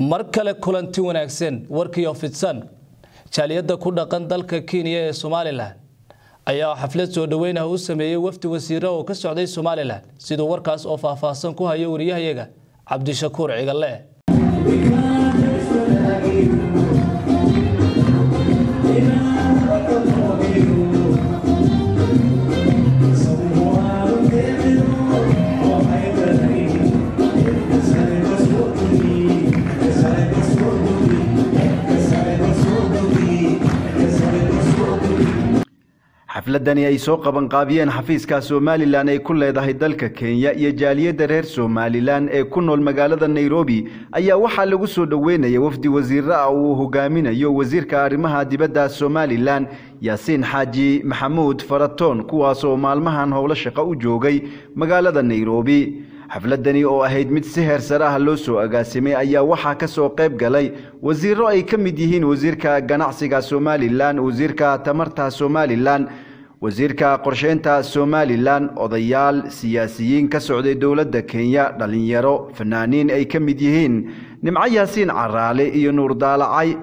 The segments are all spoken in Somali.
mar kale kulanti wanaagsan warkiyo fidsan jaaliyadda ku dhaqan dalka kenya ee somalilan ayaa xaflad soo dhoweynaha u sameeyey wafdi wasiira oo ka socday somalilan siduu warkaas oo faahfaahsan ku hayo wariyahayaga cabdishakuur cigalle xafladani ay soo qabanqaabiyeen xafiiska somalilan ay ku leedahay dalka kenya iyo jaaliyadda reer somalilan ee ku nool magaalada nairobi ayaa waxaa lagu soo dhoweynaya wafdi wasiire ah uu hogaaminayo wasiirka arrimaha dibadda somalilan yaasiin xaaji maxamuud faratoon kuwaasoo maalmahan howlo shaqo u joogay magaalada nairobi xafladani oo ahayd mid si heer sare ah loo soo agaasimay ayaa waxaa ka soo qayb galay wasiiro ay ka mid yihiin wasiirka ganacsiga somalilan wasiirka tamarta somalilan wasiirka qorsheynta somalilan odayaal siyaasiyiin ka socday dowladda kenya dhallinyaro fanaaniin ay ka mid yihiin nimco yaasiin caraale iyo nuur daalacay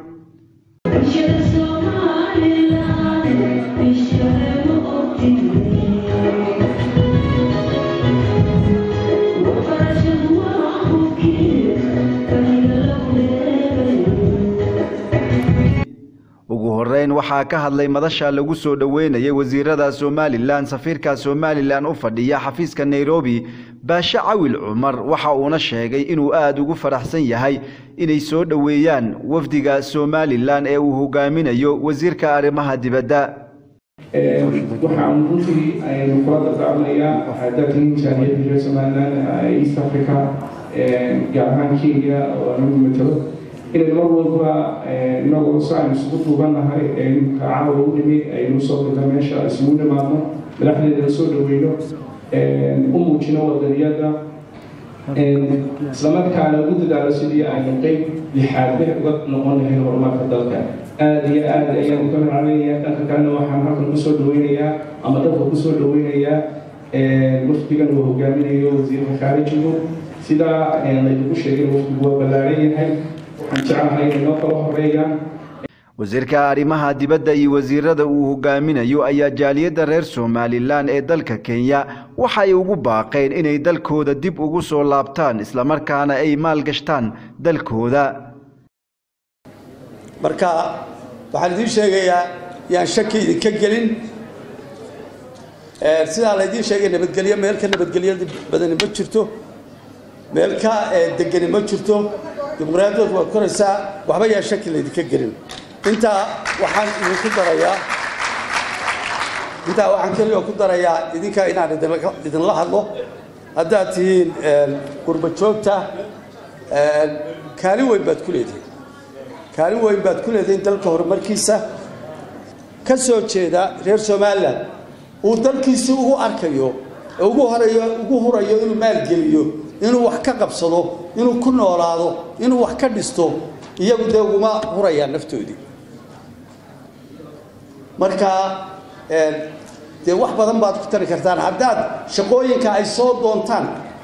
ugu horeyn waxaa ka hadlay madasha lagu soo dhoweynayay wasiirada somalilan safiirka somalilan u fadhiya xafiiska nairobi baashe cawil cumar waxa uuna sheegay inuu aada ugu faraxsan yahay inay soo dhoweeyaan wafdiga somalilan ee uu hogaaminayo wasiirka arrimaha dibadda waxaan runtii aynu kula dardacmayaa dalkan jaaliyadda reer somalilan east africa gaar ahaan kenya oo anagu matalo inay mar walba inagoo si aynu isugu duubannahay caawa u dhimi aynu soo dirta meesha isugu dhimaadno madaxdeedana soo dhaweyno u muujino wadaniyada islamarkaana ugu dadaalo sidii aynu qeyb lixaadbe uga noqon lahayn horumarka dalka aada iyo aada ayaan uga racleynaya dhanka kalena waxaan halkan kusoo dhaweynayaa ama dalka kusoo dhaweynayaa wafdigan uu hogaaminayo wasiirka khaarijigu sidaa laydigu sheegay wafdigu waa ballaaran yahay wasiirka arrimaha dibadda iyo wasiirada uu hogaaminayo ayaa jaaliyadda reer somalilan ee dalka kenya waxay ugu baaqeen inay dalkooda dib ugu soo laabtaan islamarkaana ay maalgashtaan dalkooda marka waxaan idiin sheegayaa yaan shaki idinka gelin sidaa laydiin sheegay nabadgelyo meel ka nabadgelyo badani ma jirto meel ka degani ma jirto dimuqraadiyadood waad koraysaa waxba yaa shaki laydinka gelin intaa waxaan idinku darayaa intaa waxaan keliya ku darayaa idinka inaan idinla hadlo haddaad tihiin qurba joogta kaalin weyn baad ku leedihiin kaalin weyn baad ku leedihiin dalka horumarkiisa ka soo jeeda reer somalilan uu dalkiisii ugu arkayo ugu horeeyo ugu hurayo inuu maalgeliyo inuu wax ka qabsado inuu ku noolaado inuu wax ka dhisto iyagu dee uguma hurayaan naftoodii marka dee wax badan baad ku tari kartaan haddaad shaqooyinka ay soo doontaan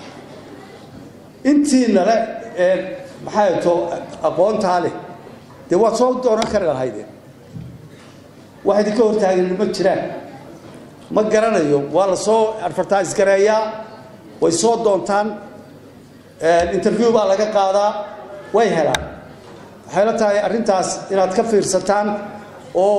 intiinale maxay to aqoontaa leh dee waad soo doonan kari lahaydeen wax idinka hortaagan ma jiraan ma garanayo waa la soo advertise gareeyaa way soo doontaan interview baa laga qaadaa way helaan waxay la tahay arrintaas inaad ka fiirsataan oo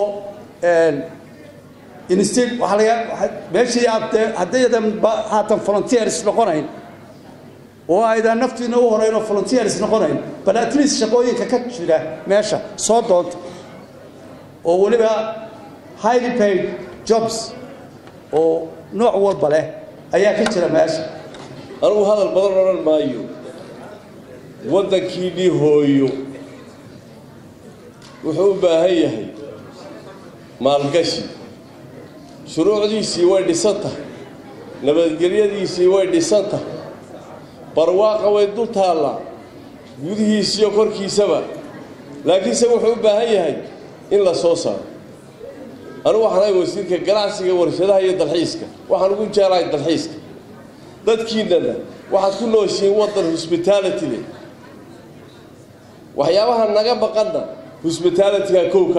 instead waxaa laga meeshii aad haddaydan haatan volunteers noqonayn oo aydan naftiina u horeyn oo volunteers noqonayn bal at least shaqooyinka ka jira meesha soo doonta oo weliba highly paid jobs oo nooc walba leh ayaa ka jira meesha anugu hadal badan odhan maayo waddankiinnii hooyo wuxuu u baahan yahay maalgashi shuruucdiisii way dhisan tahay nabadgelyadiisii way dhisan tahay barwaaqa way dul taallaa gudihiisiyo korkiisaba laakiinse wuxuu u baahan yahay in la soo saaro anugu waxaan ahay wasiirka ganacsiga warshadaha iyo dalxiiska waxaan ugu jeelahay dalxiiska dadkiinnana waxaad ku nooshihiin waddan hosbitality leh waxyaabaha naga baqanna hosbitaalitiga kowka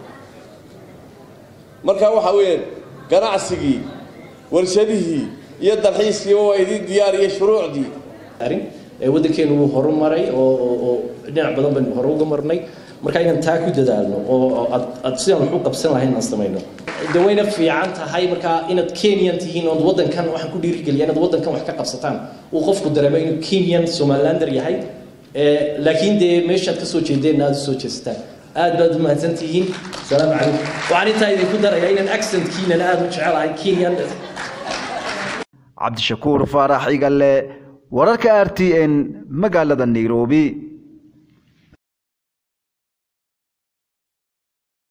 markaa waxaa weeyaan ganacsigii warshadihii iyo dalxiiskiiba waa idin diyaar iyo shuruucdii waddankeenu wuu horumaray oo dhinac badan baynu hore uga marnay marka inaan taa ku dadaalno oo aad sidaan wax u qabsan lahayn aan samayno de wayna fiican tahay markaa inaad kenyan tihiin ood waddankan waxaan ku dhiirigeliya inaad waddankan wax ka qabsataan uu qofku dareemo inuu kenyan somalilander yahay laakiin dee meeshaad ka soo jeedeenna aad usoo jeestaan aad baad umahadsan tihiin asalaamu calaykum waxaan intaa idinku darayaa inaan accentkiinan aad u jecelahay kenyan cabdishakuur faarax igalle wararka r t n magaalada nairobi